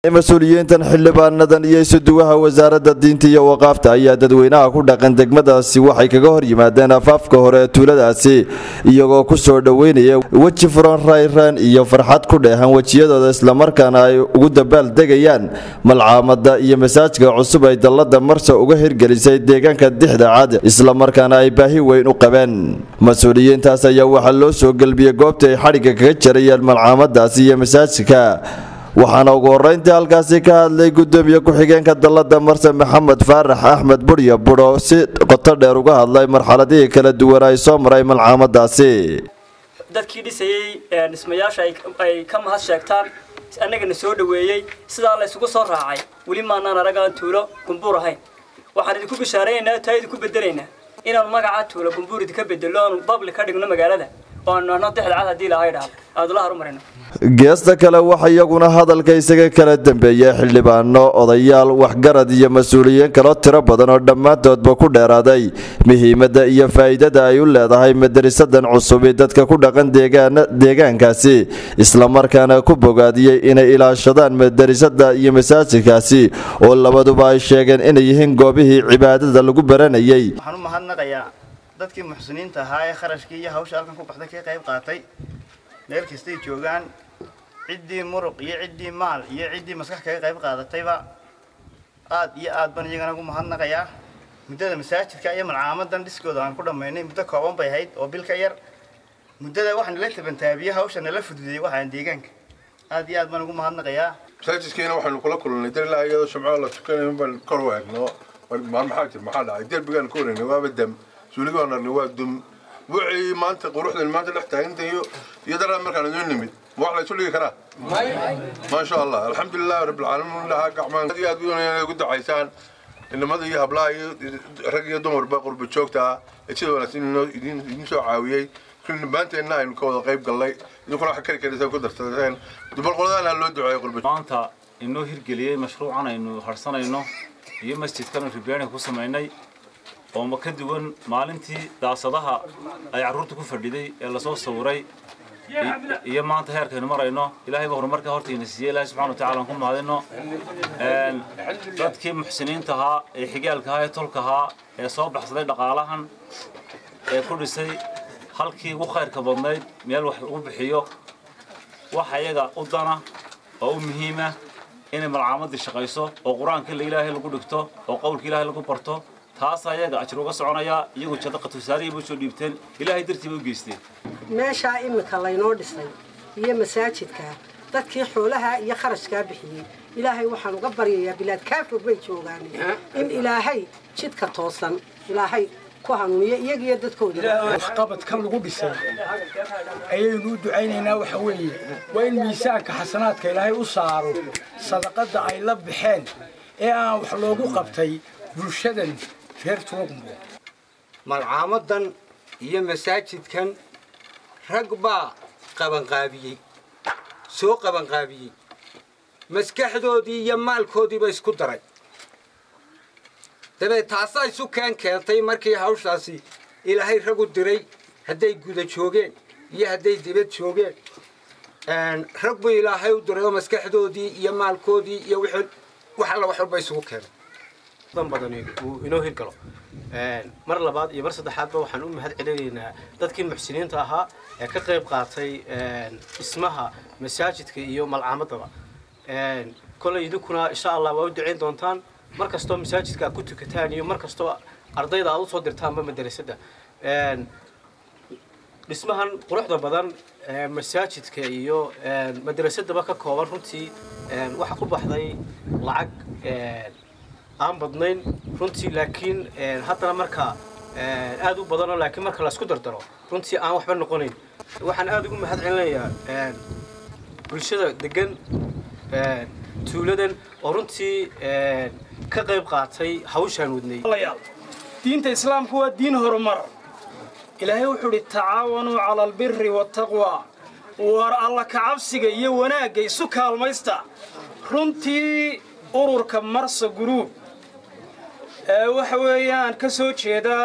mas-uuliyiintan xildhibaanadan iyo isuduwaha wasaaradda diinta iyo waqaafta ayaa dadweynaha ku dhaqan degmadaasi waxay kaga hor yimaadeen afaafka hore ee tuuladaasi iyagoo ku soo dhoweynaya weji furan rayraan iyo farxad ku dheehan wejiyadooda islamarkaana ay ugu dabaaldegayaan malcaamada iyo masaajka cusub ay dallada marsa uga hirgelisay deegaanka dixda cad islamarkaana ay baahi weyn u qabeen mas-uuliyiintaas ayaa waxaa loo soo gelbiyey goobta ay xadhigga kaga jarayeen malcaamadaasi iyo masaajidka waxaana ugu horreyntii halkaasi ka hadlay gudoomiye ku-xigeenka dallada marse maxamed faarax axmed budhya budho si qoto dheer uga hadlay marxaladihii kala duwan ay soo maray malcaamadaasi dadkii dhisayey dhismayaasha ay ka mahad sheegtaan annagana soo dhoweeyey sidaa la ysugu soo raacay weli maanaan aragaan tuulo gumbuur ahayn waxaan idinku bishaaraynaynaa taa idinku bedelaynaa inaanu magaca tuulo gumbuur idinka bedelo aanu babli ka dhigno magaalada oo aanu nahno dexda cad haddii lahay dhaha aad la horumarino geesta kale waxa iyaguna hadalka isaga kala dambeeyay xildhibaano odayaal waxgarad iyo mas-uuliyiin kaloo tiro badan oo dhammaantoodba ku dheeraaday muhiimadda iyo faa'iidada ay u leedahay madarisadan cusubi dadka ku dhaqan deegaankaasi islamarkaana ku bogaadiyey inay ilaashadaan madarisada iyo masaajidkaasi oo labaduba ay sheegeen inay yihiin goobihii cibaadada lagu baranayay waxaan u mahadnaqayaa dadkii muxsiniinta ahaa ee kharashkii iyo hawsha halkan ku baxday ka qayb qaatay meel kastay joogaan ciddii muruq iyo ciddii maal iyo ciddii maskax kaga qayb qaadatayba aad iyo aad baan iyagana ugu mahadnaqayaa muddada masaajidka iyo malcaamadan dhiskooda aan ku dhammaynay muddo kooban bay ahayd oo bil ka yar muddada waxaa nala tabantaabiye hawsha nala fududeeyey waxaan deegaanka aad iyo aad baan ugu mahadnaqayaa masaajidkiina waxaynu kula kulannay darilaha iyadoo shamcada la tukanayo baan kor u eegno maxaa jir maxaa dhacay derbigaan ka waraynay waaba dam suuliga aan arnay waa dum wixii maanta quruxdan maanta dhex taagantayo iyo daraa markaan idin nimid ma wax la isu dhigi karaa ما شاء الله الحمد لله رب العالمين لها قعمان يا دون قد عيسان إنما ذي هبلا رجع دمر بقر بتشوكتا إيش ولا سين إنه يدين يدين سو عاوية كل بنت إنها إنه كذا غيب قال لي إنه كل حكي كذا سو كذا سنتين دبل قلنا لو دعاء قرب maanta inoo hirgeliyey mashruucan aynu harsanayno iyo masjidkan ribeena ku samaynay oo ma ka duwan maalintii daasadaha ay carruurta ku fadhiday ee lasoo sawiray iyo maanta heerkaynu marayno ilaahay baa horumarka hortayna siiyey ilaahay subxana watacaala aan ku mahadino dadkii muxsiniinta ahaa ee xigaalka ahaa ee tolka ahaa ee soo baxsaday dhaqaalahan ee ku dhisay halkii ugu khayrka badnayd meel wax lagu bixiyo waxa iyaga u dana oo u muhiima inay malcaamadii shaqayso oo qur-aanka ilaahay lagu dhigto oo qowlka ilaahay lagu barto taasaa iyaga ajir uga soconaya iyagu jadaqa tusaarihii bay soo dhiibteen ilaahay dartii bay u geysteen meeshaa iminka laynoo dhisay iyo masaajidka dadkii xoolaha iyo kharashkaa bixiyey ilaahay waxaan uga baryayaa bilaad kaafog bay joogaan in ilaahay jidka toosan ilaahay ku hanuuniyo iyagiyo dadkooda waxqabadkan lagu dhisay ayaynu u ducaynaynaa waxa weeye waa in miisaanka xasanaadka ilaahay u saaro sadaqadda ay la baxeen ee aan wax loogu qabtay bulshadan reer tuugmo malcaamadan iyo masaajidkan rag baa qabanqaabiyey soo qabanqaabiyey maskaxdoodii iyo maalkoodiiba isku daray dabeed taasaa isu keen keentay markii hawshaasi ilaahay rag u diray hadday guda joogeen iyo hadday dibad joogeen rag buu ilaahay u diray oo maskaxdoodii iyo maalkoodii iyo wax alla wax walba isugu keenay dan badani uu inoo hirgalo mar labaad iyo mar saddexaadba waxaan u mahad celinaynaa dadkii muxsiniinta ahaa ee ka qayb qaatay dhismaha masaajidka iyo malcaamadaba kolay idinkuna insha allah waa u ducayn doontaan mar kastoo masaajidka aad ku tukataan iyo mar kastoo ardayda aad usoo dirtaanba madarasada dhismahan quruxda badan masaajidka iyo madrasadaba ka kooban runtii waxa ku baxday lacag aan badnayn runtii laakiin haddana marka aad u badanoo laakiin marka laisku dardaro runtii aan waxba noqonayn waxaan aad ugu mahad celinayaa bulshada degan tuuladan oo runtii ka qayb qaatay hawshaan wadnay diinta islaamku waa diin horumar ilaahay wuxuu idhi tacaawanuu cala albiri waataqwa war alla kacabsiga iyo wanaagga isu kaalmaysta runtii ururka marsa guruub waxa weeyaan ka soo jeeda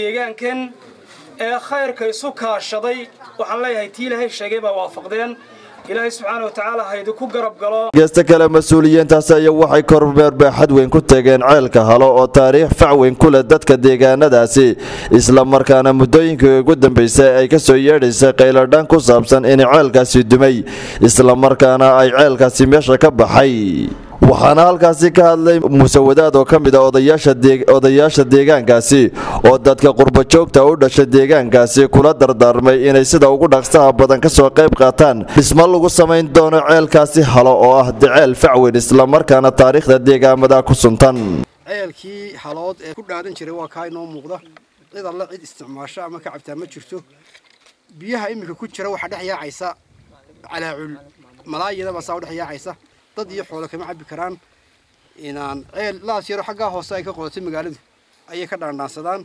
deegaankan ee khayrka isu kaashaday waxaan leeyahay tii ilaahay sheegay baa waafaqdeen ilaahay subxaana wa tacaala ha idinku garab galo geesta kale mas-uuliyiintaasi ayaa waxay kormeer baaxad weyn ku tageen ceelka halo oo taariikh fac weyn ku leh dadka deegaanadaasi islamarkaana muddooyinkii ugu dambeysay ay ka soo yeedhaysay qayladhaan ku saabsan in ceelkaasi dumay islamarkaana ay ceelkaasi meesha ka baxay waxaana halkaasi ka hadlay muuse wadaad oo ka mid a odayaasha deegaankaasi oo dadka qurbajoogta u dhasha deegaankaasi kula dardaarmay inay sida ugu dhaqsaha badan kasoo qayb qaataan dhismo lagu samayn doono ceelkaasi halo oo ah deceel facweyn islamarkaana taariikhda deegaamada ku suntan ceelkii halood ee ku dhaadan jiray waa kaa inoo muuqda cid alle cid isticmaasho ama ka cabtaa ma jirto biyaha iminka ku jira waxaa dhex yaacaysa calaacul malaayadaba saa u dhex yaacaysa dad iyo xoolo kama cabbi karaan inaan ceel laas yaro xaggaa hoose ay ka qodatay magaaladu ayay ka dhaandhaansadaan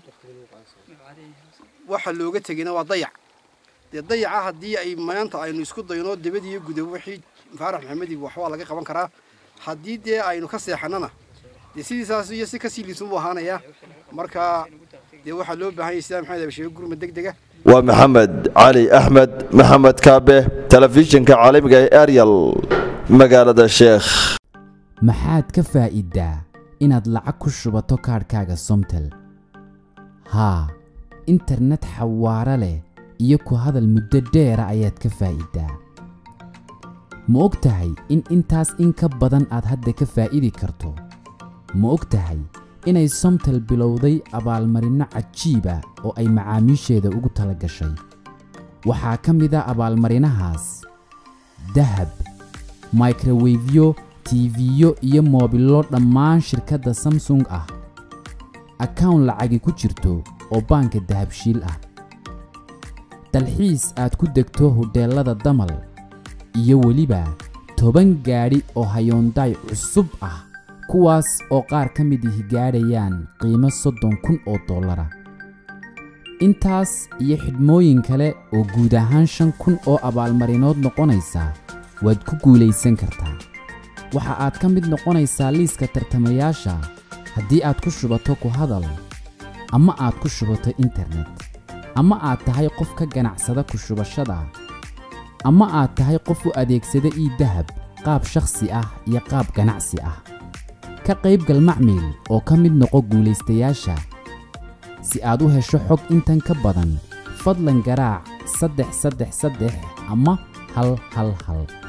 waxa looga tegayna waa dayac dee dayaca haddii ay maanta aynu isku dayno dibad iyo gudabo wixii faarax maxamedi waxbaa laga qaban karaa haddii dee aynu ka seexanana dee sidiisaas iyo si kasii liisan buu ahaanayaa marka dee waxaa loo baahan yahay sidaa maxamed abasheege gurmad deg dega waa maxamed cali axmed maxamed kaabe telefishinka caalamiga ee ariel magaalada sheekh maxaad ka faa'iiddaa inaad lacag ku shubato kaadhkaaga somtel haa internet xawaaro leh iyo ku hadal muddo dheera ayaad ka faa'iiddaa ma og tahay in intaas in ka badan aad hadda ka faa'idi karto ma og tahay inay somtel bilowday abaalmarinno cajiiba oo ay macaamiisheeda ugu tala gashay waxaa ka mid a abaalmarinahaas dahab microwefyo tiifiyo iyo moobillo dhammaan shirkadda samsung ah akawn lacagi ku jirto oo baanka dahabshiil ah dalxiis aad ku degto hodheellada damal iyo weliba toban gaadhi oo hayoondaay cusub ah kuwaas oo qaar ka mid ihi gaadhayaan qiimo soddon kun oo dollara intaas iyo xidhmooyin kale oo guud ahaan shan kun oo abaalmarinood noqonaysa waad ku guulaysan kartaa waxa aad ka mid noqonaysaa liiska tartamayaasha haddii aad ku shubato ku hadal ama aad ku shubato internet ama aad tahay qof ka ganacsada ku shubashada ama aad tahay qof u adeegsada ii dahab qaab shakhsi ah iyo qaab ganacsi ah ka qaybgal macmiil oo ka mid noqo guulaystayaasha si aad u hesho xog intan ka badan fadlan garaac saddex saddex saddex ama hal hal hal